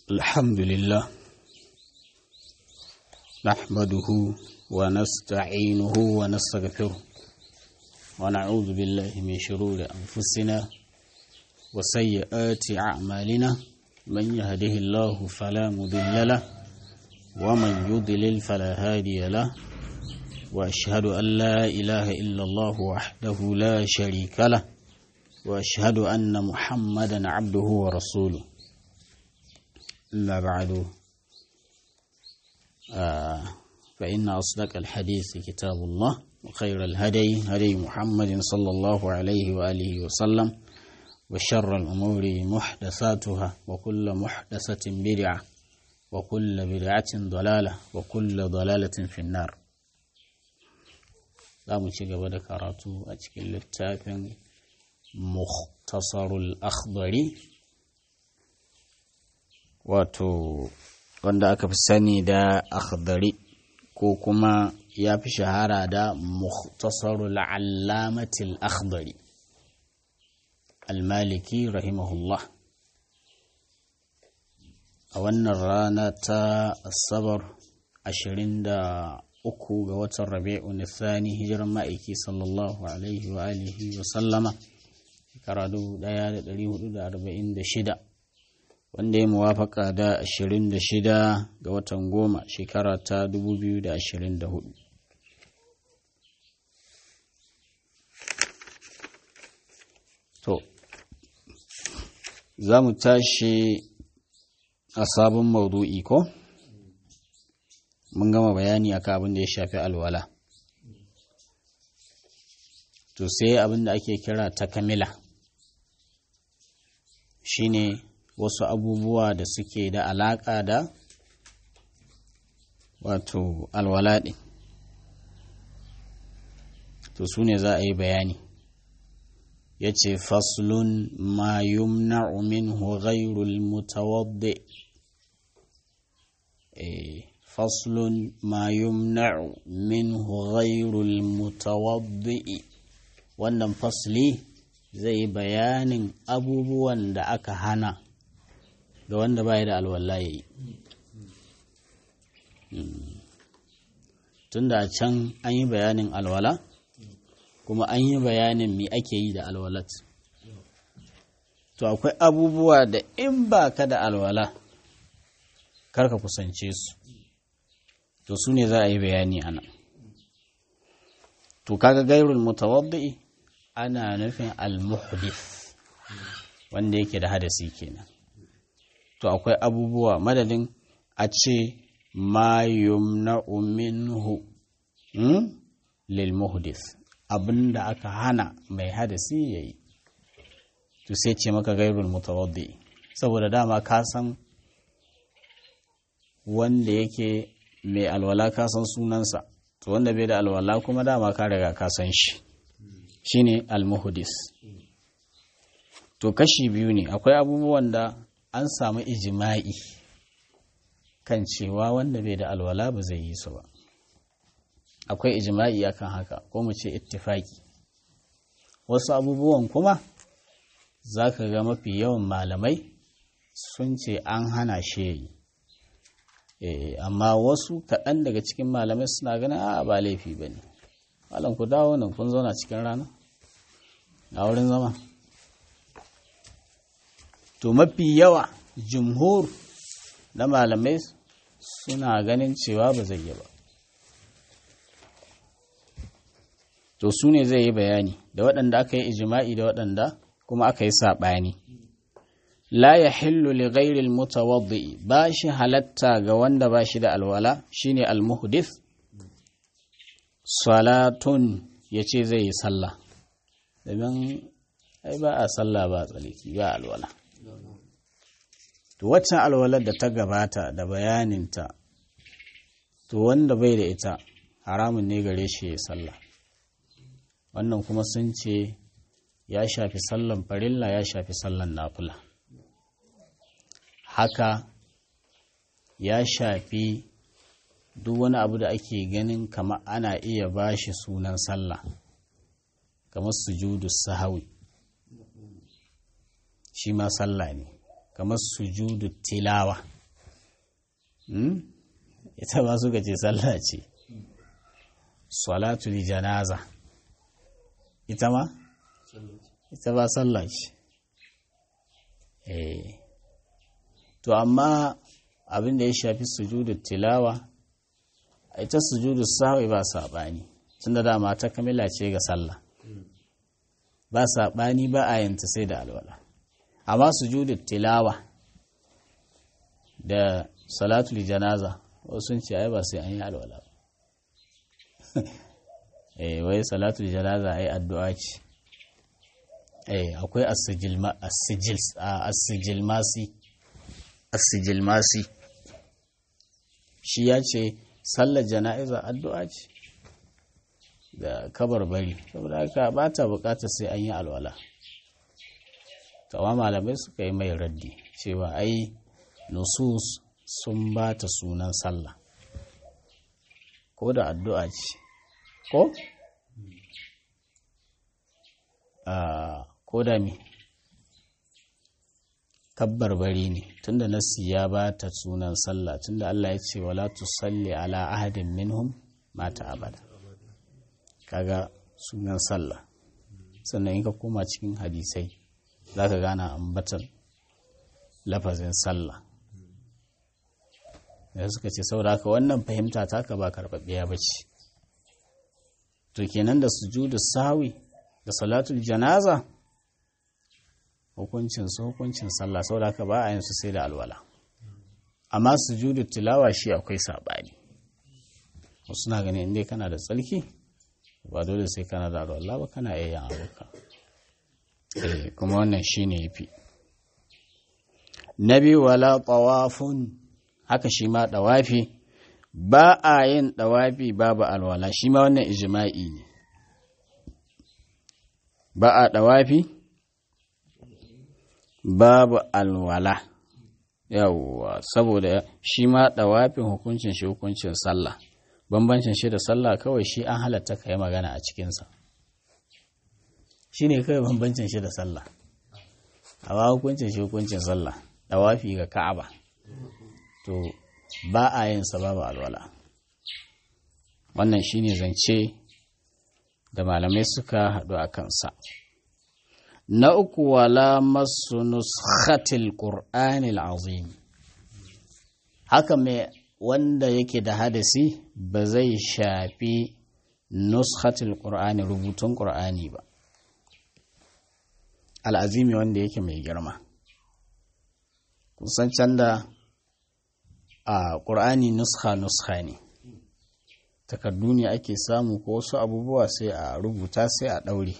الحمد لله نحمده ونستعينه ونستغفره ونعوذ بالله من شرور أنفسنا وسيئات أعمالنا من يهده الله فلا مضل له ومن يضلل فلا هادي له وأشهد أن لا إله إلا الله وحده لا شريك له وأشهد أن محمدا عبده ورسوله أما بعد آه فإن أصدق الحديث كتاب الله وخير الهدي هدي محمد صلى الله عليه وآله وسلم وشر الأمور محدثاتها وكل محدثة بدعة وكل بدعة ضلالة وكل ضلالة في النار za mu ci gaba da karatu a cikin littafin muhtasarul akhdari wato wanda aka fi sani da akhdari ko kuma ya fi shahara da muhtasarul allamatil akhdari almaliki rahimahullah a wannan rana ta asabar ashirin da uku ga watan rabi'u nisani hijiran ma'aiki sallallahu alaihi wa alihi wa sallama shekara dubu ɗaya da ɗari hudu da arba'in da shida wanda ya muwafaka da ashirin da shida ga watan goma shekara ta dubu biyu da ashirin da hudu to za mu tashi a sabon maudu'i ko? mun gama bayani akan abin da ya shafi alwala to sai abin da ake kira ta kamila shine wasu abubuwa da suke da alaƙa da wato alwala ɗin to su ne za a yi bayani ya ce faslun ma yumna'u minhu ghairul mutawaddi eh فصل ما يمنع منه غير المتوضئ wannan fasli zai bayanin abubuwan da aka hana ga wanda baya da alwala ya yi tunda a can an yi bayanin alwala kuma an yi bayanin me ake yi da alwalat to akwai abubuwa da in ba ka da alwala karka kusance su to su ne za a yi bayani ana to kaga gairul mutawaddi ana nufin al-muhdith wanda yake da hadasi kenan to akwai abubuwa madadin a ce ma yumna'u minhu hmm? lil muhdith abinda aka hana mai hadasi yayi to sai ce maka gairul mutawaddi saboda dama ka san wanda yake mai alwala ka san sunansa to wanda bai da alwala kuma dama ka riga ka san shi shine almuhdis to kashi biyu ne akwai abubuwan da an samu ijima'i kan cewa wanda bai da alwala ba zai yi su ba akwai ijima'i akan haka ko mu ce ittifaki wasu abubuwan kuma za ka ga mafi yawan malamai sun ce an hana shi yayi amma wasu kaɗan daga cikin malamai suna ganin a ba laifi ba ne malam ku dawo nan kun zauna cikin rana a wurin zama to mafi yawa jumhur na malamai suna ganin cewa ba zai yi ba to su ne zai yi bayani da waɗanda aka yi ijima'i da waɗanda kuma aka yi saɓani la ya hillu li ghairil mutawaddi ba shi halatta ga wanda ba shi da alwala shine almuhdith salatun ya ce zai yi sallah domin ai ba a sallah ba tsaliki ba alwala to waccan alwalar da ta gabata da bayaninta to wanda bai da ita haramun ne gare shi ya sallah wannan kuma sun ce ya shafi sallan farilla ya shafi sallan nafila haka ya shafi duk wani abu da ake ganin kama ana iya ba shi sunan sallah kamar sujudu sahawi shi ma sallah ne kamar sujudu tilawa ita ba suka ce sallah ce salatul janaza ita ma ita ba sallah ce eh to amma abin da ya shafi sujudu tilawa ita sujudu sahwi ba saɓani tun da dama ta kamila ce ga sallah ba saɓani ba a yanta sai da alwala amma sujudu tilawa da salatul janaza wasu sun ce ai ba sai an yi alwala ba eh wai salatul janaza ai addu'a ce eh akwai as-sijilmasi as-sijilmasi shi ya ce sallar jana'iza addu'a ce da kabar bari saboda haka ba ta bukatar sai an yi alwala tawa malamai suka yi mai raddi cewa ai nusus sun ba ta sunan sallah ko da addu'a ce ko? ko da mi kabbar bari ne tunda nasi ya ba ta sunan sallah tunda Allah ya ce wala tusalli ala ahadin minhum mata abada kaga sunan sallah sannan in ka koma cikin hadisai za ka gana ambatar lafazin sallah da suka ce saboda haka wannan fahimta taka ba karɓaɓɓiya ba ce to kenan da sujudu sawi da salatul janaza hukuncin su hukuncin sallah saboda haka ba a yin su sai da alwala amma sujudu tilawa shi akwai saɓani wasu na ganin inda kana da tsarki ba dole sai kana da alwala ba kana iya yin abuka kuma wannan shi ne ya fi na biyu wala tawafun haka shi ma ɗawafi ba a yin ɗawafi babu alwala shi ma wannan ijima'i ne ba a ɗawafi babu alwala yawwa saboda shi ma ɗawafin hukuncin shi hukuncin sallah bambancin shi da sallah kawai shi an halatta ka yi magana a cikinsa shi ne kawai bambancin shi da sallah amma hukuncin shi hukuncin sallah ɗawafi ga ka'aba to ba a yin babu alwala wannan shine zance da malamai suka haɗu a kansa na uku wala masu nuskhatil qur'anil azim haka mai wanda yake da hadasi ba zai shafi nuskhatil qur'ani rubutun qur'ani ba al'azimi wanda yake mai girma kusan can da a ƙur'ani nuska-nuska ne takardu ne ake samu ko wasu abubuwa sai a rubuta sai a ɗaure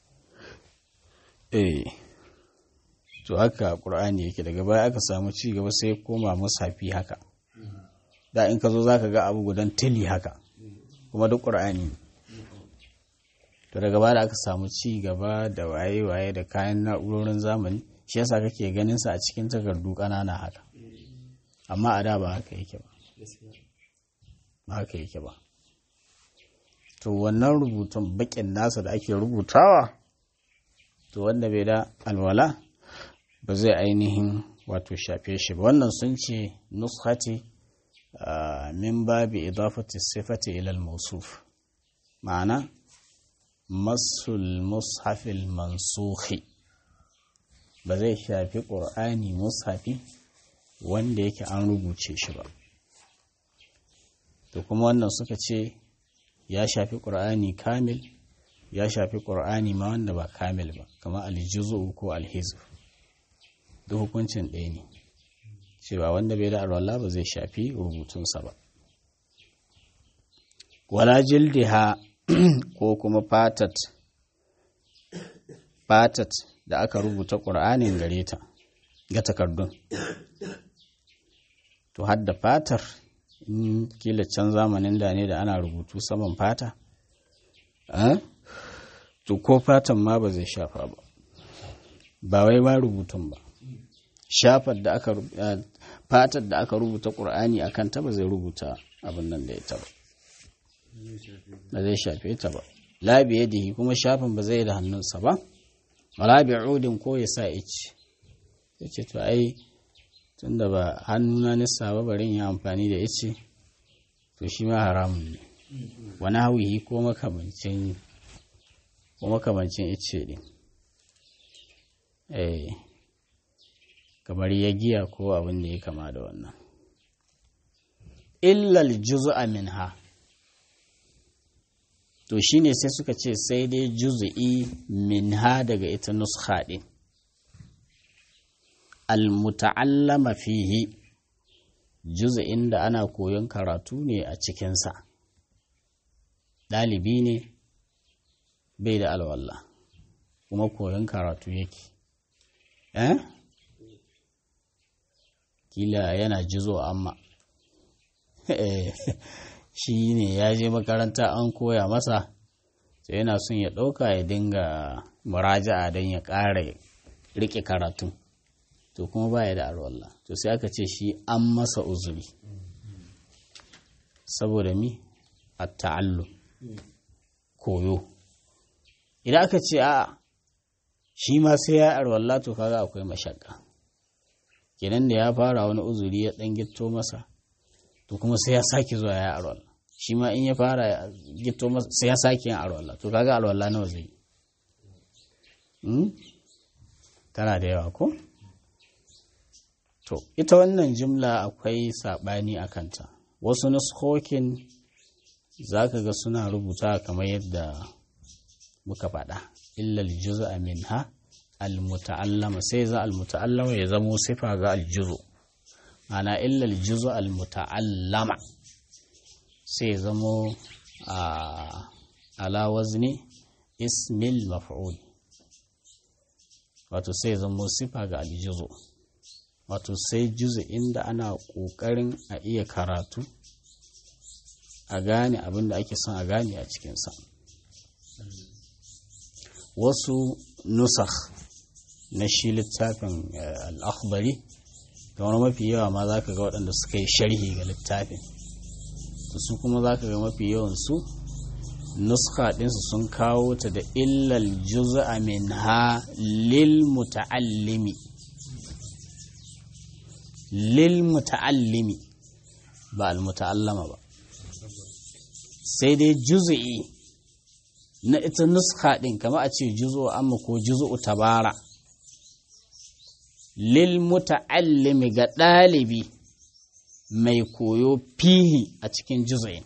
eh to haka ƙur'ani yake daga baya aka samu ci gaba sai koma musafi haka da in ka zo za ka ga abu gudan tili haka kuma duk ƙur'ani to daga baya da aka samu ci gaba da waye-waye da kayan na'urorin zamani shi yasa kake ganin sa a cikin takardu ƙanana haka amma a da ba haka yake ba ba haka yake ba to wannan rubutun bakin nasa da ake rubutawa to wanda bai da alwala ba zai ainihin wato shafe shi ba wannan sun ce nushati min babi idafati sifati ila al-mawsuf ma'ana masul mushafil mansukhi ba zai shafi ƙur'ani mushafi wanda yake an rubuce shi ba to kuma wannan suka ce ya shafi ƙur'ani kamil ya shafi ƙur'ani ma wanda ba kamil ba kamar aljizu ko alhizb duk hukuncin ɗaya ne cewa wanda bai da alwala ba zai shafi rubutunsa ba wala jildiha ko kuma fatat fatat da aka rubuta ƙur'anin gare ta ga takardun to hadda fatar in kila can zamanin da ne da ana rubutu saman fata to ko fatan ma ba zai shafa ba ba wai ba rubutun ba shafar da aka fatar da aka rubuta ƙur'ani a kanta ba zai rubuta abin nan da ita ba ba zai shafe ta ba labi yadihi kuma shafin ba zai da hannunsa ba wala bi udin ko ya sa ici yace to ai tunda ba hannuna nisa ba bari yi amfani da ice to shi ma haramun ne wani hauyi ko makamancin ko makamancin ice ne eh kamar ya giya ko abin da ya kama da wannan illal juz'a minha to shine sai suka ce sai dai juz'i minha daga ita nuskha din almuta'allama fihi juz'in da ana koyon karatu ne a cikinsa ɗalibi ne bai da alwallah kuma koyon karatu yake eh kila yana jizo amma shi ne ya je makaranta an koya masa sai yana son ya ɗauka ya dinga muraja'a don ya ƙara riƙe karatu to kuma baya da alwallah to sai aka ce shi an masa uzuri saboda mi a ta'allu koyo idan aka ce a shi ma sai ya alwallah to kaga akwai mashakka kenan da ya fara wani uzuri ya ɗan gitto masa to kuma sai ya sake zuwa ya alwallah shi ma in ya fara gitto masa sai ya sake yin alwallah to kaga alwallah nawa zai tana da yawa ko? To, ita wannan jimla akwai saɓani a kanta, wasu nuskokin za ka ga suna rubuta kamar yadda muka faɗa, illal juzu minha almuta'allama sai za almuta'allama ya zamo sifa ga aljuzu, ana illal juzu almuta'allama sai zamo a ala wazni ismil maf'ul wato sai zamo sifa ga aljuzu. wato sai juzu inda ana ƙoƙarin a iya karatu a gane abin da ake son a gane a cikinsa wasu nusakh na shi littafin al'akhbari kamar mafi yawa ma za ka ga waɗanda suka yi sharhi ga littafin su kuma za ka ga mafi yawansu nuska ɗinsu sun kawo ta da illal juz'a min ha lil muta'allimi lil muta'allimi ba al muta'allama ba sai dai juz'i na ita nuska ɗin kama a ce juzo amma ko juzo tabara lil muta'allimi ga ɗalibi mai koyo fihi a cikin juz'in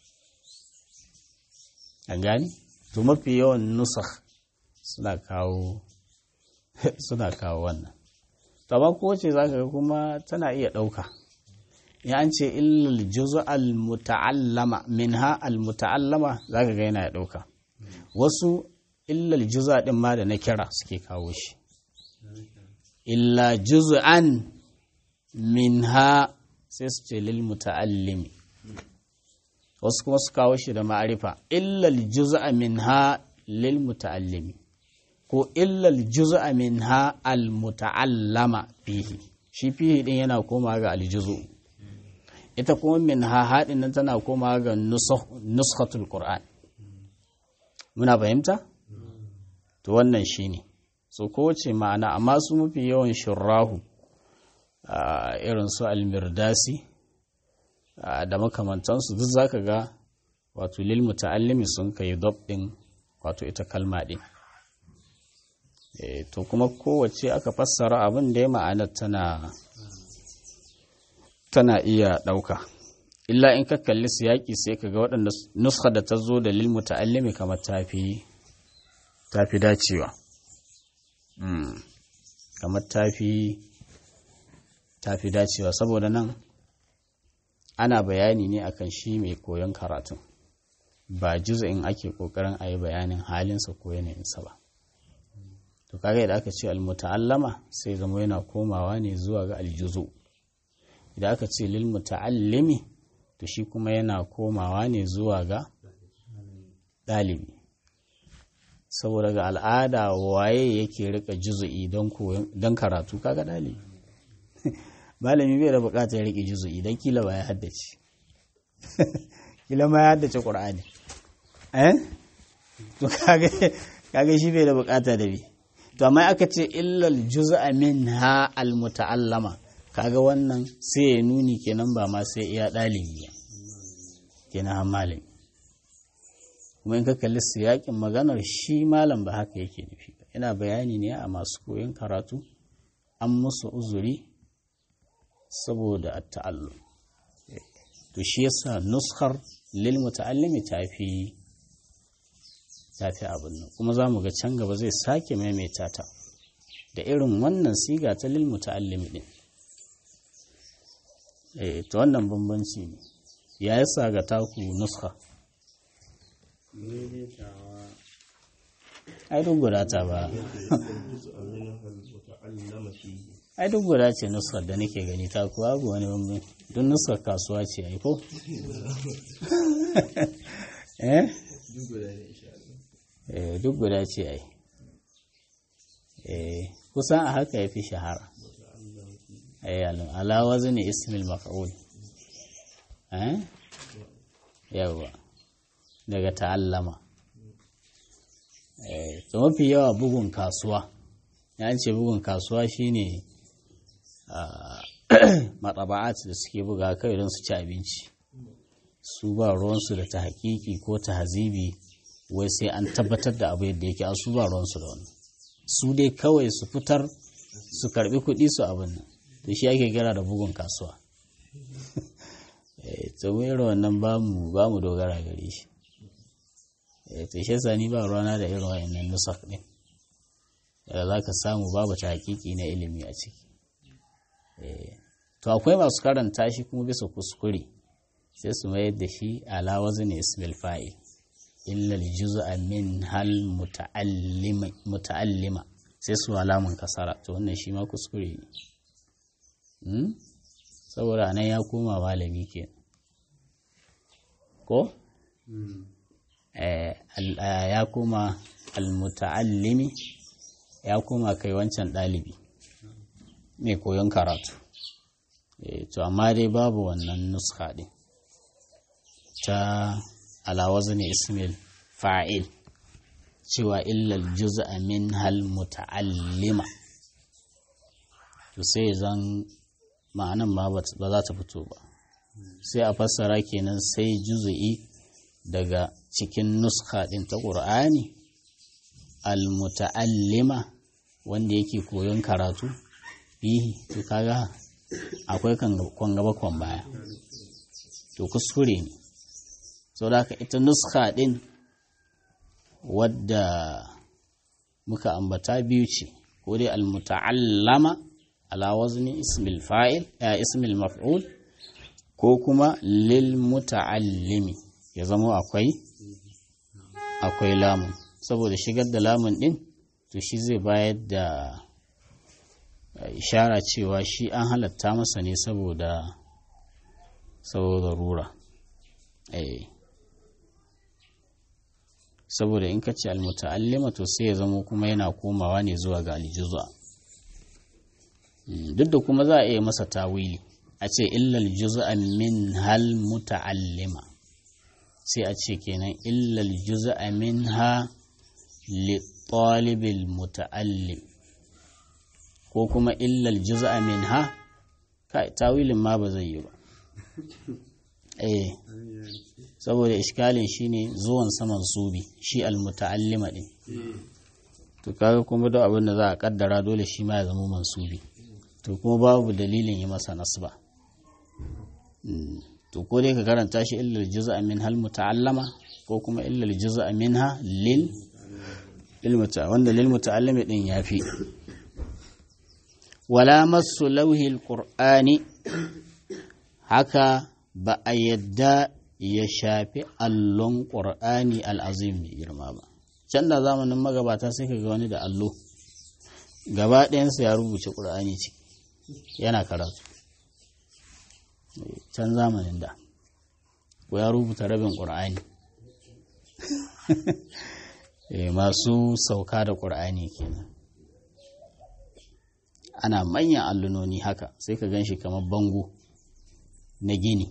a gani to mafi yawan nusa suna kawo suna kawo wannan to amma kowace za ka ga kuma tana iya ɗauka ya an ce illal juzu al muta'allama minha al muta'allama za ka ga yana ya ɗauka wasu illal juza ɗin ma da na kira suke kawo shi illa juz'an minha sai su ce lil muta'allimi wasu kuma su kawo shi da ma'arifa illal juz'a minha lil muta'allimi ko illal juz'a minha al muta'allama fihi shi fihi din yana koma ga aljuzu ita kuma minha haɗin nan tana koma ga nuskhatul qur'an muna fahimta to wannan shine so kowace ma'ana amma su mafi yawan shurrahu irin su almirdasi da makamantansu duk zaka ga wato lil muta'allimi sun kai dab din wato ita kalma din to kuma kowace aka fassara abin da ya ma'anar tana tana iya ɗauka illa in ka kalli siyaki sai ka ga waɗanda nuska da ta zo da lil muta'allimi kamar tafi tafi dacewa kamar tafi tafi dacewa saboda nan ana bayani ne akan shi mai koyon karatun ba in ake kokarin a yi bayanin halinsa ko yanayinsa ba to kaga idan aka ce almuta'allama sai zama yana komawa ne zuwa ga aljuzu idan aka ce lil muta'allimi to shi kuma yana komawa ne zuwa ga ɗalibi saboda ga al'ada waye yake rika juzu'i don karatu kaga ɗalibi malami bai da bukatar ya rike juzu'i don kila ba ya haddace kila ma ya haddace ƙur'ani eh to kaga shi bai da bukata da bi to amma aka ce illal juz'a minha al muta'allama kaga wannan sai ya nuni kenan ba ma sai iya ɗalibi ba kenan har malami kuma in ka kalli siyakin maganar shi malam ba haka yake nufi ba yana bayani ne a masu koyon karatu an musu uzuri saboda ta'allum to shi yasa nuskar lil muta'allimi tafi tafi abin nan kuma za mu ga can gaba zai sake maimaita ta da irin wannan siga ta lil muta'allimi din eh to wannan bambanci ne ya yasa ga taku nuska ai duk guda ta ba ai duk guda ce nuskar da nake gani ta kuwa abu wani bambanci don nuskar kasuwa ce ai ko eh duk guda ce ai eh kusan a haka ya fi shahara ai ala wazni ismil maf'ul eh yawa daga ta'allama eh to mafi yawa bugun kasuwa ya ce bugun kasuwa shine matsaba'at da suke buga kai don su ci abinci su ba ruwansu da ta hakiki ko ta hazibi wai sai an tabbatar da abu yadda yake a su ba ruwansu da wani su dai kawai su fitar su karbi kuɗi su abin nan da shi ake kira da bugun kasuwa to mu irin wannan ba mu dogara gare shi to shi yasa ni ba ruwana da irin wayannan nusak din da za ka samu babu ta hakiki na ilimi a ciki to akwai masu karanta shi kuma bisa kuskure sai su mayar da shi ala wazni ismil fa'il illa juz'a min hal muta'allima sai su alamun kasara to wannan shi ma kuskure ne saboda nan ya koma malami ke ko ya koma almuta'allimi ya koma kai wancan ɗalibi mai koyon karatu to amma dai babu wannan nuska ɗin ta alawazu ne ismail fa'il cewa illal juz'a min hal muta'allima to sai zan ma'anan ma ba za ta fito ba sai a fassara kenan sai juz'i daga cikin nuska ɗin ta ƙur'ani al-muta'allima wanda yake koyon karatu bihi to kaga akwai kan gaba kwan baya to kuskure ne sau da haka ita nuska ɗin wadda muka ambata biyu ce ko dai al-muta'allama ala wazni ismil fa'il ya ismil maf'ul ko kuma lil muta'allimi ya zama akwai akwai lamun saboda shigar da lamun din to shi zai bayar da ishara cewa shi an halatta masa ne saboda saboda rura eh saboda in ka ce almuta'allima to sai ya zama kuma yana komawa ne zuwa ga aljuz'a duk da kuma za a iya masa tawili a ce illal juz'a min hal muta'allima sai a ce kenan illal juz'a minha li talibil muta'allim ko kuma illal juz'a minha kai tawilin ma ba zai yi ba eh saboda iskalin shine zuwan saman subi shi almuta'allima din to kaga kuma da abin da za a kaddara dole shi ma ya zama mansubi to kuma babu dalilin yi masa nasba to ko dai ka karanta shi illal juz'a min hal muta'allama ko kuma illal juz'a minha lil lil muta wanda lil muta'allimi din yafi wala masu lauhi alqur'ani haka ba a yadda ya shafi allon qur'ani al'azim mai girma ba can da zamanin magabata sai ka ga wani da allo gaba ɗayansa ya rubuce ƙur'ani ciki yana karatu can zamanin da ko ya rubuta rabin ƙur'ani masu sauka da ƙur'ani kenan ana manyan allunoni haka sai ka gan shi kamar bango na gini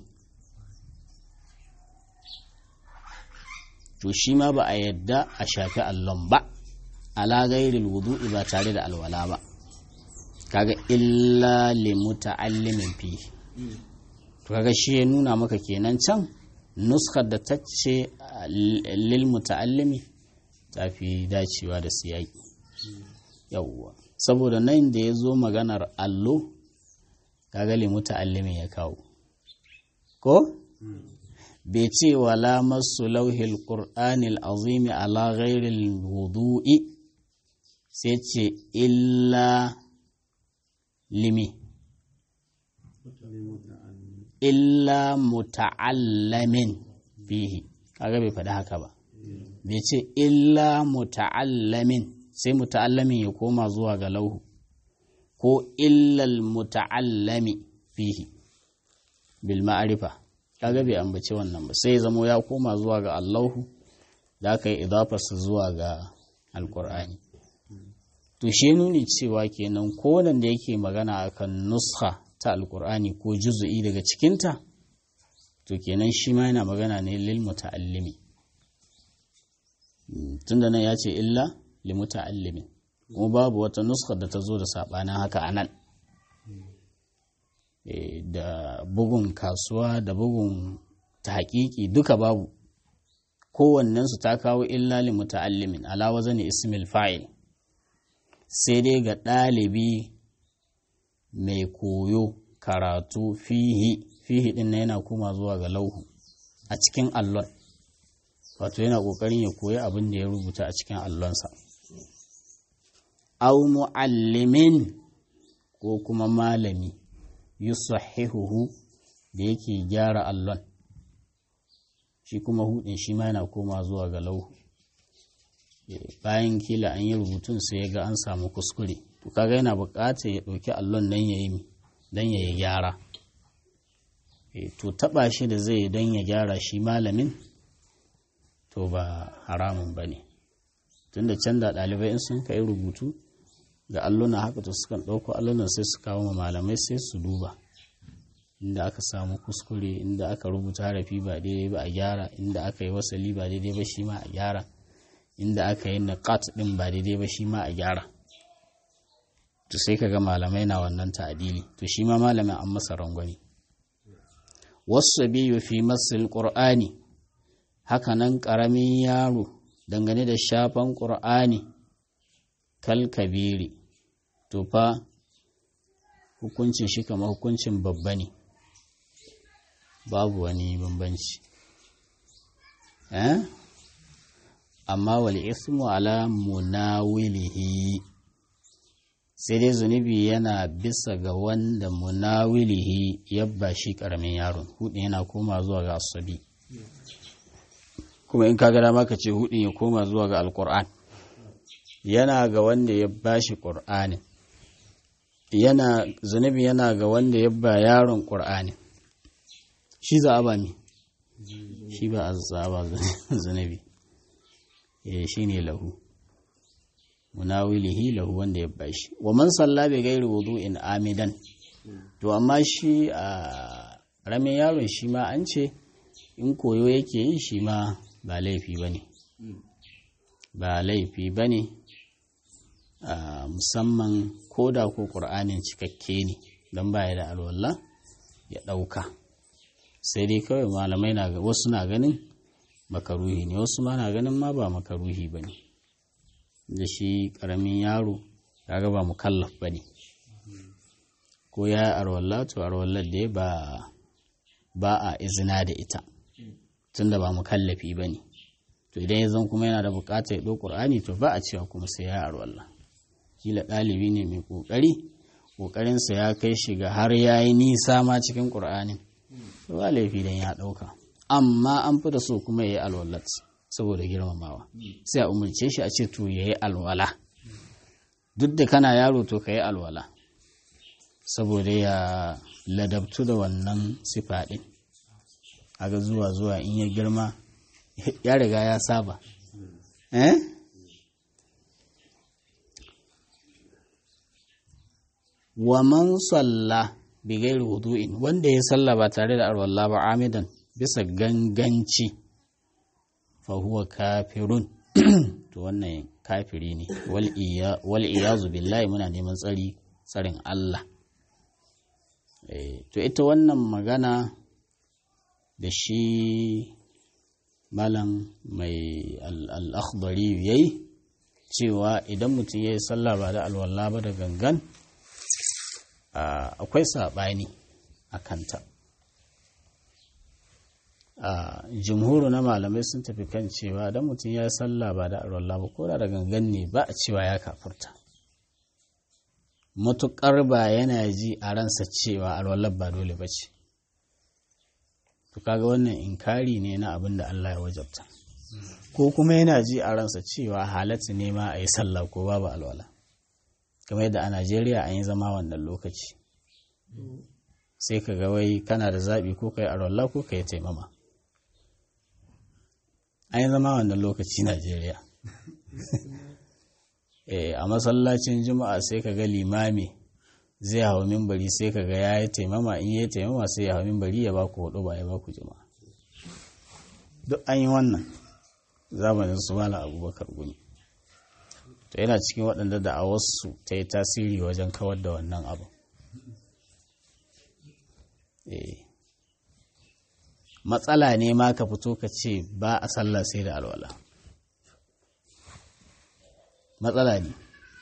to shi ma ba a yadda a shafi allon ba ala gairil wudu'i ba tare da alwala ba kaga illa li muta'allimin fi to kaga shi ya nuna maka kenan can nuskar da ta ce lil muta'allimi ta fi dacewa da siyaki yawwa saboda nan da ya zo maganar allo kaga li muta'allimin ya kawo ko bai ce wala masu lauhil qur'anil azimi ala ghairil wudu'i sai ce illa limi illa muta'allamin fihi kaga bai faɗi haka ba bai ce illa muta'allamin sai muta'allamin ya koma zuwa ga lauhu ko illal muta'allami fihi bil ma'arifa kaga bai ambaci wannan ba sai zamo ya koma zuwa ga allahu da aka yi idafarsa zuwa ga alkur'ani to shi nuni cewa kenan ko da yake magana akan nuskha ta alkur'ani ko juzu'i daga cikinta to kenan shi ma yana magana ne lil muta'allimi tunda nan ya ce illa li muta'allimin kuma babu wata nuskar da ta zo da sabanin haka anan da bugun kasuwa da bugun ta hakiki duka babu kowannensu ta kawo illa li muta'allimin ala wazani ismil fa'il sai dai ga ɗalibi mai koyo karatu fihi fihi din na yana koma zuwa ga lauhu a cikin allon wato yana ƙoƙarin ya koyi abin da ya rubuta a cikin allonsa au mu'allimin ko kuma malami yusahihuhu da yake gyara allon shi kuma hudin shi ma yana koma zuwa ga lauhu bayan kila an yi rubutun sai ya ga an samu kuskure to kaga yana buƙatar ya ɗauki allon nan ya yi don ya yi gyara to taɓa shi da zai don ya gyara shi malamin to ba haramun ba ne tunda can da ɗalibai in sun kai rubutu ga alluna haka to sukan ɗauko allunan sai su kawo ma malamai sai su duba inda aka samu kuskure inda aka rubuta harafi ba daidai ba a gyara inda aka yi wasali ba daidai ba shi ma a gyara inda aka yi naqat din ba daidai ba shi ma a gyara to sai kaga malamai na wannan ta'adili to shi ma malamin an masa rangwani wasu biyu fi masil qur'ani haka nan ƙaramin yaro dangane da shafan ƙur'ani kal kabiri to fa hukuncin shi kamar hukuncin babba ne babu wani bambanci eh amma wal ismu ala munawilihi sai dai zunubi yana bisa ga wanda munawilihi yabba shi karamin yaron hudin yana koma zuwa ga asabi kuma in kaga dama ka ce hudin ya koma zuwa ga alkur'an yana ga wanda ya bashi qur'anin yana zunubi yana ga wanda ya ba yaron qur'anin shi za a ba mi shi ba a za ba zunubi eh shine lahu munawilihi lahu wanda ya bashi wa man salla bi ghairi wudu'in amidan to amma shi a ramin yaron shi ma an ce in koyo yake yi shi ma ba laifi bane ba laifi bane musamman koda ko qur'anin cikakke ne don baya da alwala ya ɗauka sai dai kawai malamai na wasu na ganin makaruhi ne wasu ma na ganin ma ba makaruhi ba ne da shi ƙaramin yaro ya ba mukallaf ba ne ko ya arwalla to arwallar da ba ba a izina da ita tunda ba mukallafi ba ne to idan ya zan kuma yana da buƙatar ya ɗau ƙur'ani to ba a cewa kuma sai ya arwalla kila ɗalibi ne mai ƙoƙari ƙoƙarinsa ya kai shi ga har ya yi nisa ma cikin ƙur'anin ba laifi don ya ɗauka amma an fi da so kuma ya yi alwalat saboda girmamawa sai a umarce shi a ce to ya yi alwala duk da kana yaro to ka yi alwala saboda ya ladabtu da wannan sifa ɗin aga zuwa zuwa in ya girma ya riga ya saba eh wa man salla bi gairi wudu'in wanda ya salla ba tare da arwalla ba amidan bisa ganganci fa huwa kafirun to wannan kafiri ne wal iyazu billahi muna neman tsari tsarin Allah to ita wannan magana da shi malam mai al'akhbari ya yi cewa idan mutum ya yi sallah ba da alwallah ba da gangan akwai saɓani a kanta jimhuru na malamai sun tafi kan cewa idan mutum ya yi sallah ba da alwallah ba ko da da gangan ne ba a cewa ya kafurta matuƙar ba yana ji a ransa cewa alwallah ba dole ba ce to kaga wannan inkari ne na abin da Allah ya wajabta ko kuma yana ji a ransa cewa halatta ne ma a yi sallah ko babu alwala kamar yadda a Najeriya an yi zama wannan lokaci sai ka ga wai kana da zaɓi ko ka yi alwala ko ka yi taimama an yi zama wannan lokaci Najeriya a masallacin juma'a sai ka ga limami zai hau mimbari sai ka ga ya yi taimama in yi taimama sai ya hau mimbari ya ba ku hudu ba ya ba ku juma'a duk an yi wannan zamanin su mala abubakar gumi to yana cikin waɗanda da a wasu ta yi tasiri wajen kawar da wannan abu matsala ne ma ka fito ka ce ba a sallah sai da alwala matsala ne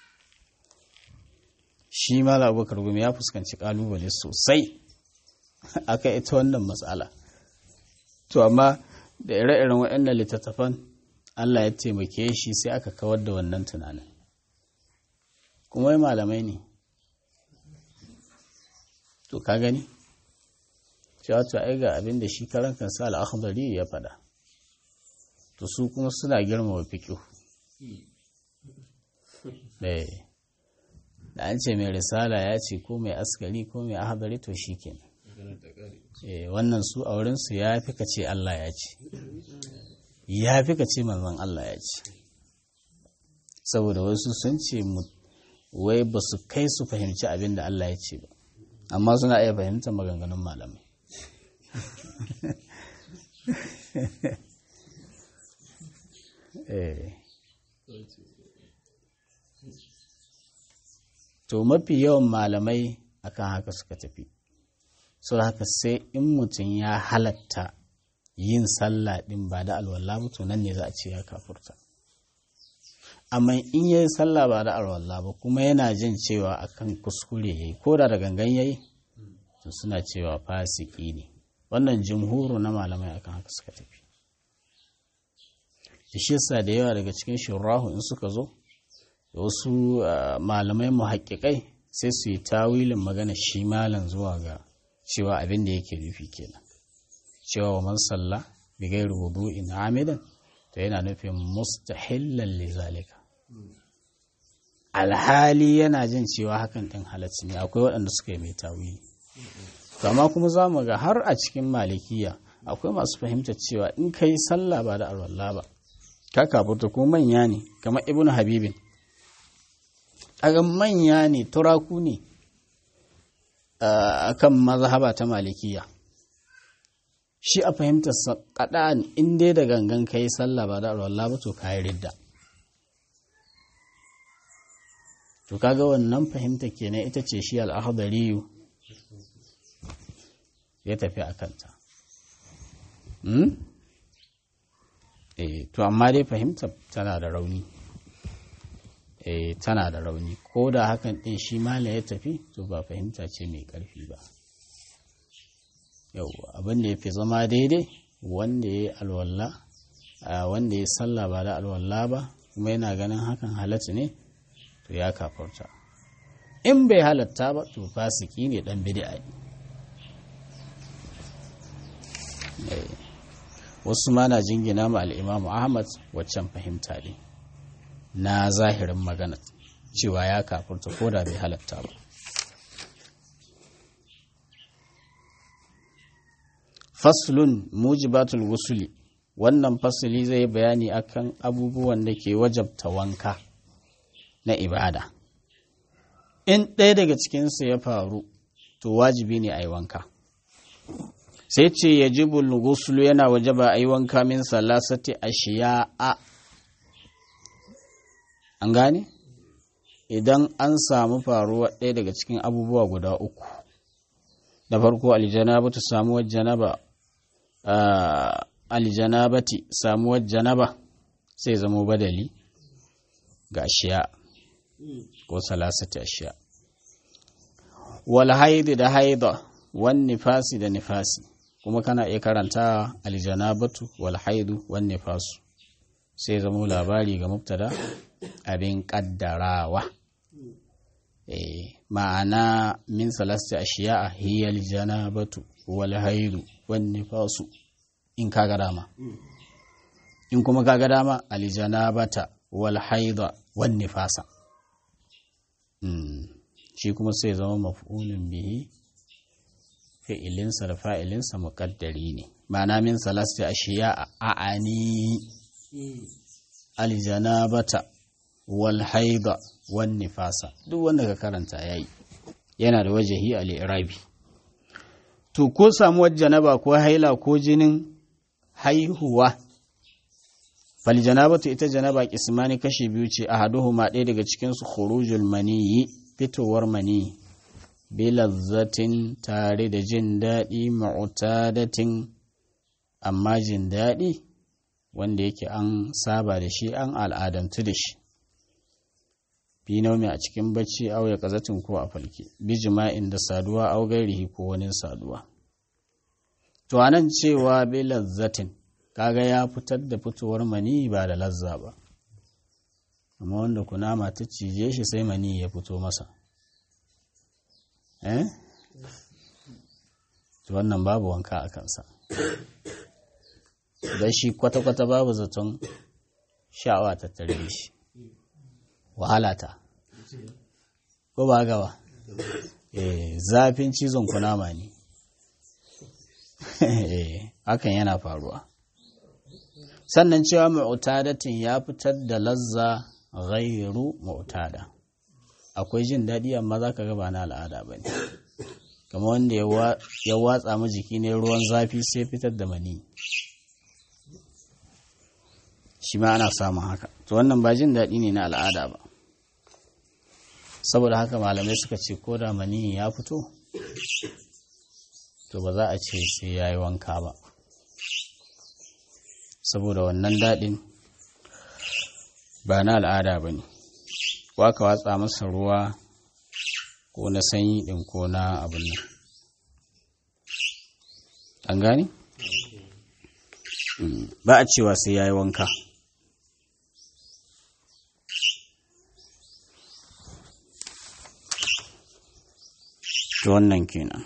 shi mala abubakar gumi ya fuskanci kalubale sosai aka ita wannan matsala to amma da ire-iren waɗannan littattafan Allah ya taimake shi sai aka kawar da wannan tunanin kuma malamai ne to ka gani cewa to ai ga abin da shi karan kansa al-akhdari ya faɗa to su kuma suna girmama fiqh eh da an ce mai risala ya ce ko mai askari ko mai ahadari to shi kenan wannan su a wurinsu ya fi ka ce Allah ya ce ya fi ka ce manzon Allah ya ce saboda wasu sun ce wai ba su kai su fahimci abin da Allah ya ce ba amma suna iya fahimtar maganganun malamai eh to mafi yawan malamai akan haka suka tafi so haka sai in mutum ya halatta yin sallah din ba da alwala ba to nan ne za a ce ya kafurta amma in yayi sallah ba da alwala ba kuma yana jin cewa akan kuskure yayi ko da da gangan yayi to suna cewa fasiki ne wannan jumhuru na malamai akan haka suka tafi shi yasa da yawa daga cikin shurahu in suka zo da wasu malamai muhaƙiƙai sai su yi tawilin magana shi malam zuwa ga cewa abin da yake nufi kenan cewa wa man salla bi ghairi wudu'in amidan to yana nufin mustahillan li zalika alhali yana jin cewa hakan din halacci ne akwai waɗanda suka yi mai tawili amma kuma za mu ga har a cikin malikiya akwai masu fahimtar cewa in ka yi sallah ba da alwala ba ka kafurta ko manya ne kamar ibnu habibin aga manya ne turaku ne a kan mazhaba ta malikiya shi a fahimtar kaɗa in dai da gangan ka yi sallah ba da alwallah ba to kayi ridda to kaga wannan fahimta kenan ita ce shi al'ahadariyu ya tafi a kanta to amma dai fahimta tana da rauni e, tana da rauni ko da hakan ɗin shi mala ya tafi to ba fahimta ce mai ƙarfi ba yau abin da ya fi zama daidai wanda ya yi alwalla wanda ya sallah ba da alwalla ba kuma yana ganin hakan halatta ne to ya kafarta in bai halatta ba to fasiki ne dan bid'a ne wasu ma na jingina ma al'imamu ahmad waccan fahimta ne na zahirin magana cewa ya kafurta ko da bai halatta ba faslun mujibatul wusuli wannan fasili zai bayani akan abubuwan da ke wajabta wanka na ibada in ɗaya daga cikinsu ya faru to wajibi ne a yi wanka sai ce ya ji gusulu yana wajaba a yi wanka min salasati a shiya'a an gane idan an samu faruwa ɗaya daga cikin abubuwa guda uku da farko aljanabatu samuwar janaba aljanabati samuwar janaba sai zamo badali ga ashiya ko salasati ashiya wal haidi da haida wan nifasi da nifasi kuma kana iya karanta aljanabatu wal haidu wan nifasu sai zamo labari ga mubtada abin kaddarawa eh ma'ana min salasti ashiya hiyal janabatu wal haidu wan nifasu in kaga dama in kuma kaga dama aljanabata wal haida wan nifasa shi kuma sai zama maf'ulun bihi fi'ilinsa da fa'ilinsa muƙaddari ne ma'ana min salasti ashiya a'ani aljanabata wal haida wan nifasa duk wanda ka karanta yayi yana da wajahi al-irabi to ko samuwar janaba ko haila ko jinin haihuwa fal janabatu ita janaba kismani kashi biyu ce ahaduhuma ɗaya daga cikin su khurujul maniyi fitowar maniyi bilazzatin tare da jin daɗi ma'utadatin amma jin daɗi wanda yake an saba da shi an al'adantu da shi fi naumi a cikin bacci au ya kazatin ko a falke bi jima'in da saduwa au gairihi ko wani saduwa to anan cewa bi lazzatin kaga ya fitar da fitowar mani ba da lazza ba amma wanda kunama ta cije shi sai mani ya fito masa eh to wannan babu wanka a kansa don shi kwata-kwata babu zaton sha'awa ta tare shi wahala ta ko ba gaba eh zafin cizon kunama ne hakan yana faruwa sannan cewa mu'tadatin ya fitar da lazza ghairu mu'tada akwai jin daɗi amma za ka gaba na al'ada ba ne kama wanda ya watsa ma jiki ne ruwan zafi sai fitar da mani shi ma ana samun haka to wannan ba jin daɗi ne na al'ada ba saboda haka malamai suka ce ko da mani ya fito to ba za a ce sai ya yi wanka ba saboda wannan daɗin ba na al'ada ba ne waka watsa masa ruwa ko na sanyi ɗin ko na abin nan an gani? ba a cewa sai ya yi wanka to wannan kenan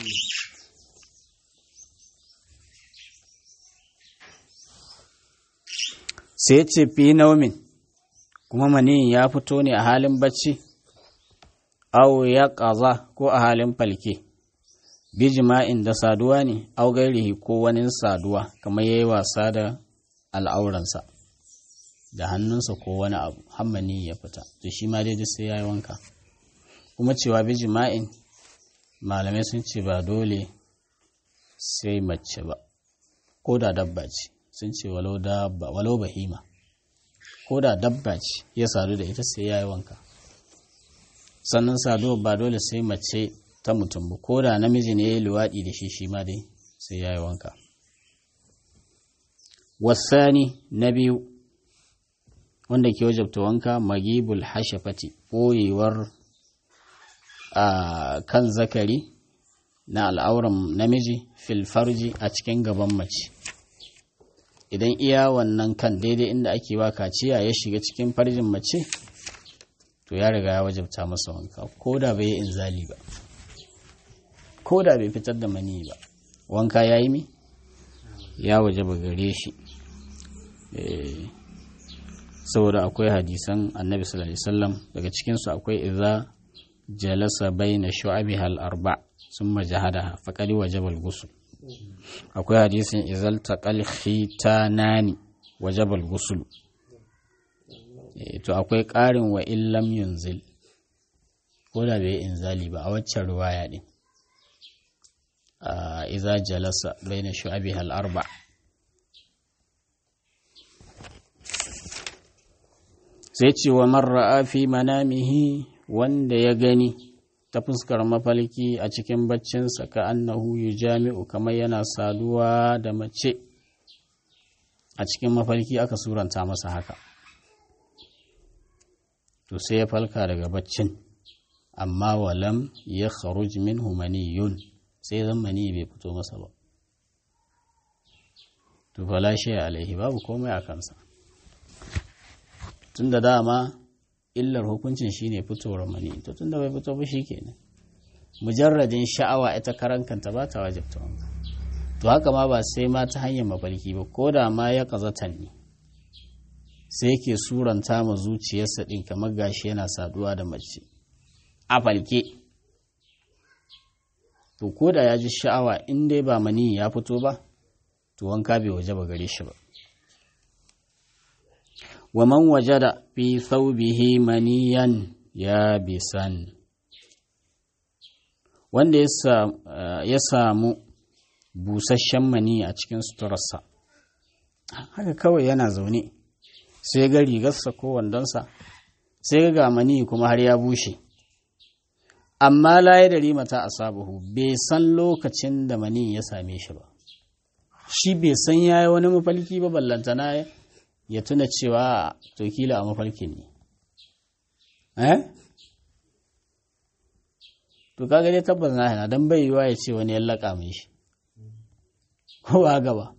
sai ce fi naumin kuma maniyin ya fito ne a halin bacci au ya ƙaza ko a halin falke bi jima'in da saduwa ne au gairihi ko wani saduwa kamar ya yi wasa da al'auransa da hannunsa ko wani abu hammani ya fita to shi ma daidai sai ya yi wanka kuma cewa bi jima'in malamai sun ce ba dole sai mace ba ko da dabba ce sun ce walau bahima ko da dabba ce ya sadu da ita sai ya yi wanka sannan saduwa ba dole sai mace ta mutum ba ko da namiji ne ya yi luwaɗi da shi shi ma dai sai ya yi wanka wasani na biyu wanda ke wajabta wanka magibul hashafati ɓoyewar a kan zakari na al'auran namiji filfarji a cikin gaban mace idan iya wannan kan daidai inda ake wa kaciya ya shiga cikin farjin mace to ya riga ya wajabta masa wanka ko da bai yi inzali ba ko da bai fitar da mani ba wanka ya yi mi ya wajaba gare shi saboda akwai hadisan annabi sallallahu alaihi wasallam daga cikinsu akwai idza jalasa baina shu'abiha al-arba summa jahadaha faqad wajaba al-ghusl akwai hadisin izal taqal khitanani wajaba al-ghusl to akwai ƙarin wa illam yunzil ko da bai inzali ba a waccan ruwaya din iza jalasa baina shu'abiha al-arba sai ce wa marra'a fi manamihi wanda ya gani ta fuskar mafalki a cikin baccinsa ka annahu jami'u kamar yana saduwa da mace a cikin mafalki aka suranta masa haka to sai ya falka daga baccin amma walam ya kharuj minhu maniyun sai zan mani bai fito masa ba to fala shi alaihi babu komai a kansa tunda dama illar hukuncin shine fitowar mani to tunda bai fito ba shikenan mujarradin sha'awa ita karan kanta ba ta wajibta wanka to haka ma ba sai ma ta hanyar mafarki ba ko da ma ya kazatan ne sai ke suranta ma zuciyarsa din kamar gashi yana saduwa da mace a falke to ko da ya ji sha'awa in dai ba mani ya fito ba to wanka bai waje ba gare shi ba wa man wajada fi thawbihi maniyan ya bisan wanda ya samu busasshen mani a cikin suturarsa haka kawai yana zaune sai ga rigarsa ko wandonsa sai ga mani kuma har ya bushe amma laye da rimata a sabuhu bai san lokacin da mani ya same shi ba shi bai san ya yi wani mafalki ba ballantana ya tuna cewa to kila a mafalkin ne eh to kaga dai tabbas na hana don bai yiwa ya ce wani ya laƙa mai shi ko ba gaba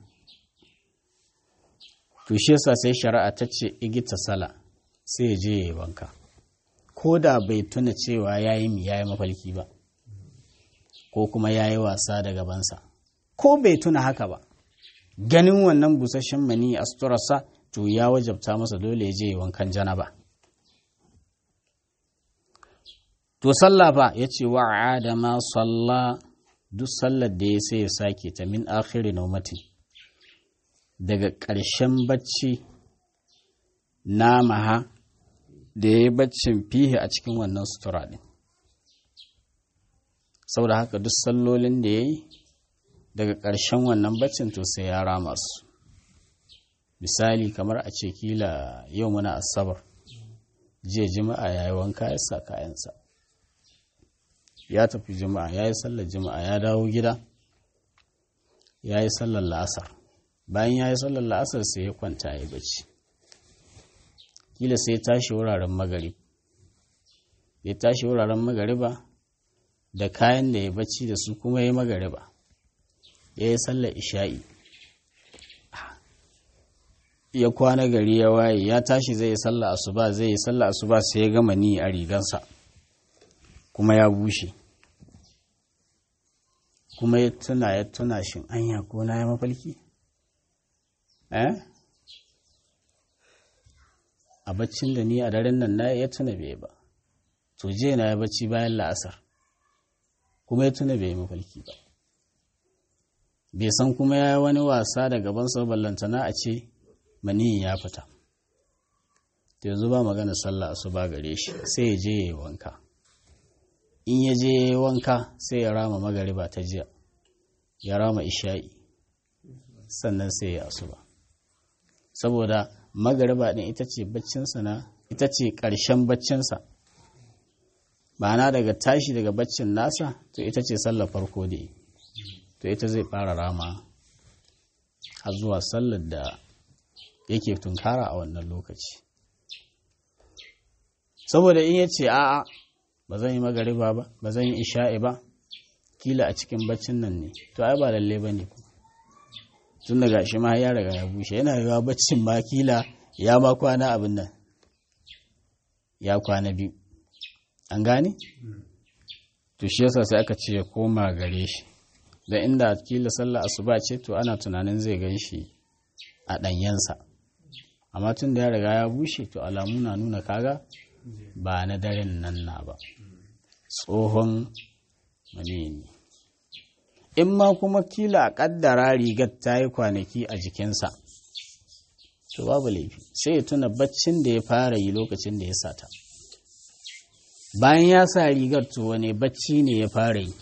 to shi yasa sai shari'a ta ce igita sala sai ya je ya yi wanka ko da bai tuna cewa ya yi ya yi mafalki ba ko kuma ya yi wasa da gabansa ko bai tuna haka ba ganin wannan busasshen mani a suturarsa to ya wajabta masa dole ya je ya wankan janaba to sallah fa ya ce wa adama salla duk sallar da ya sai ya sake ta min akhiri naumatin daga ƙarshen bacci na maha da ya yi baccin fihe a cikin wannan sutura ɗin saboda haka duk sallolin da ya yi daga ƙarshen wannan baccin to sai ya rama su misali kamar a ce kila yau muna asabar jiya jima'a ya yi wanka ya sa kayansa ya tafi jima'a ya yi sallar jima'a ya dawo gida ya yi sallar la'asar bayan ya yi sallar la'asar sai ya kwanta ya yi bacci kila sai tashi wuraren magarib ya tashi wuraren magariba da kayan da ya bacci da su kuma ya yi magariba ya yi sallar isha'i ya kwana gari ya waye ya tashi zai yi sallar asuba zai yi sallar asuba sai ya gama ni a rigansa kuma ya bushe kuma ya tuna ya tuna shin anya ko na ya mafalki eh a baccin da ni a daren nan na ya tuna bai ba to je na ya bacci bayan la'asar kuma ya tuna bai mafalki ba bai san kuma ya yi wani wasa da gaban sa ballantana a ce maniyin ya fita to yanzu ba magana sallah asuba gare shi sai ya je ya yi wanka in ya je ya yi wanka sai ya rama magariba ta jiya ya rama isha'i sannan sai ya asuba saboda magariba ɗin ita ce baccinsa na ita ce ƙarshen baccinsa ma'ana daga tashi daga baccin nasa to ita ce sallar farko da yi to ita zai fara rama har zuwa sallar da yake tunkara a wannan lokaci saboda in ya ce a'a ba zan yi magariba ba ba zan yi isha'i ba kila a cikin baccin nan ne to ai ba lalle ba ne tun daga shi ma ya riga ya bushe yana yiwa baccin ma kila ya ma kwana abin nan ya kwana biyu an gane to shi yasa sai aka ce ya koma gare shi da inda kila sallah asuba ce to ana tunanin zai gan shi a ɗanyensa amma tun da ya riga ya bushe to alamu na nuna kaga ba na daren nan na ba tsohon manini in ma kuma kila a ƙaddara rigar ta yi kwanaki a jikinsa to babu laifi sai ya tuna baccin da ya fara yi lokacin da ya sata bayan ya sa rigar to wane bacci ne ya fara yi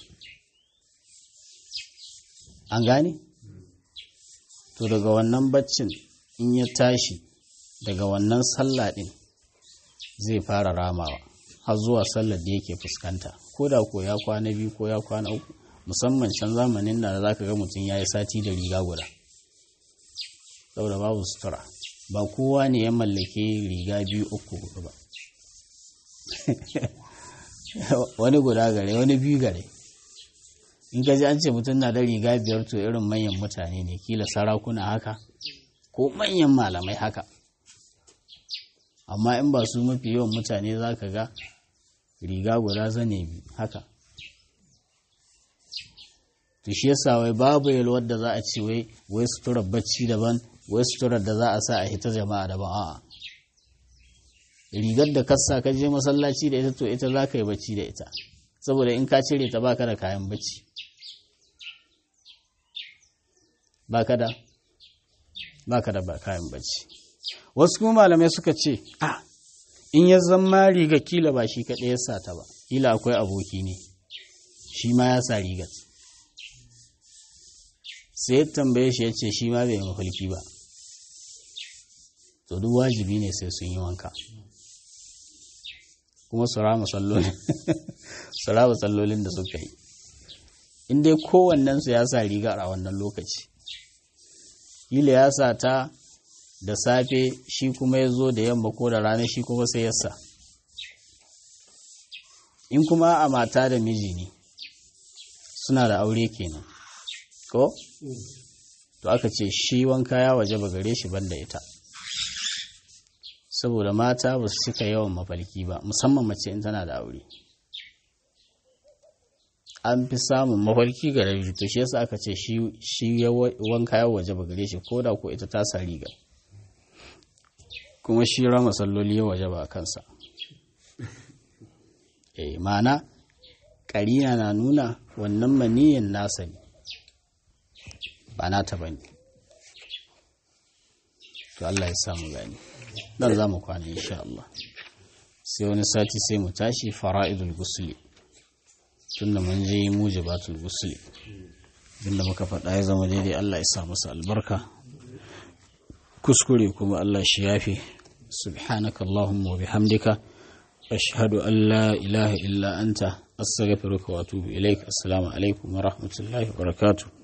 an gane to daga wannan baccin in ya tashi daga wannan sallah ɗin zai fara ramawa har zuwa sallar da yake fuskanta ko da ko ya kwana biyu ko ya kwana uku musamman can zamanin da za ka ga mutum ya yi sati da riga guda saboda babu sutura ba kowa ne ya mallake riga biyu uku hudu ba wani guda gare wani biyu gare in ka ji an ce mutum na da riga biyar to irin manyan mutane ne kila sarakuna haka ko manyan malamai haka amma in ba su mafi yawan mutane za ka ga riga guda zane biyu haka to shi yasa wai babu yalwar da za a ce wai wai suturar bacci daban wai suturar da za a sa a hita jama'a daban a'a rigar da kasa ka je masallaci da ita to ita za ka yi bacci da ita saboda in ka cire ta baka da kayan bacci baka da baka da kayan bacci wasu kuma malamai suka ce a in ya zama riga kila ba shi kaɗai ya sa ta ba kila akwai aboki ne shi ma ya sa rigar sai ya tambaye shi ya ce shi ma bai mafalki ba to duk wajibi ne sai sun yi wanka kuma su rama sallolin da suka yi in dai kowannensu ya sa rigar a wannan lokaci kila ya sa ta da safe shi kuma ya zo da yamma ko da rana shi kuma sai ya sa in kuma a mata da miji ne suna da aure kenan ko to aka ce shi wanka ya waje ba gare shi banda ita saboda mata ba su cika yawan mafalki ba musamman mace in tana da aure an fi samun mafalki ga rabi to shi yasa aka ce shi wanka ya waje ba gare shi ko da ko ita ta sa riga kuma shi rama salloli ya waje ba a kansa eh ma'ana ƙarina na nuna wannan maniyin nasa ne ba nata ba ne to Allah ya samu gani dan za mu kwana insha Allah sai wani sati sai mu tashi fara'idul gusli tunda mun je mujibatul gusli tunda muka faɗa ya zama daidai Allah ya sa masa albarka kuskure kuma Allah shi yafi subhanaka allahumma wa bihamdika ashhadu an la ilaha illa anta astaghfiruka wa atubu ilaik assalamu alaikum wa rahmatullahi wa barakatuh